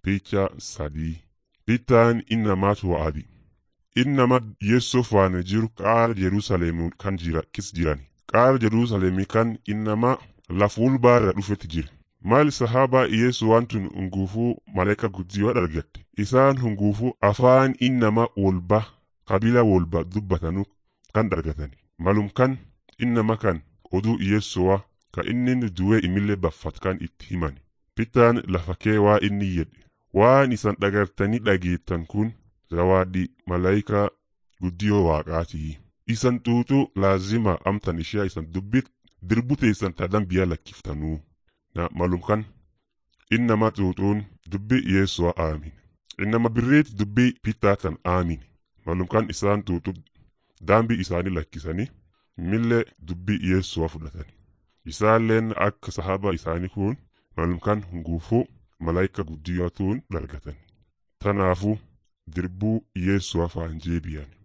picha sadii bittaan innamaatu wa'adi innama yeessoo faana jiru qaara jerusalem kan jira kis jirani qaara jerusalemi kan innama lafuul baara dhufetti jira maal sahaabaa yeessu wantun hunguufuu malaika guddiyoo argatte isaan hunguufuu afaan innama wolba qabila wolba dubbatanu kan argatani malum kan innama kan oduu yeessuwa ka inni du'ee imillee baffat kan itti himani pitaan lafa kee waa inni jedhe waan isan dhagartanii dhageettan kun zawaadhi malaayika guddiyoo waaqaatii isan xuuxuu laazima amtan ishee isan dubbit dirbu teessan tadan biyya lakkiftanuu na malum kan innama xuuxuun dubbi yeessuwa aamin innama birriit dubbii pitaatan aamin malum kan isaan xuuxu daambii isaanii lakkisanii millee dubbii yeessuwa fudhatani isaalleen akka sahaba isaanii kun malum kan hunguufuu malaayika guddiyootuun dargatan tanaafuu dirbuu yeessuwa faan jeebiyan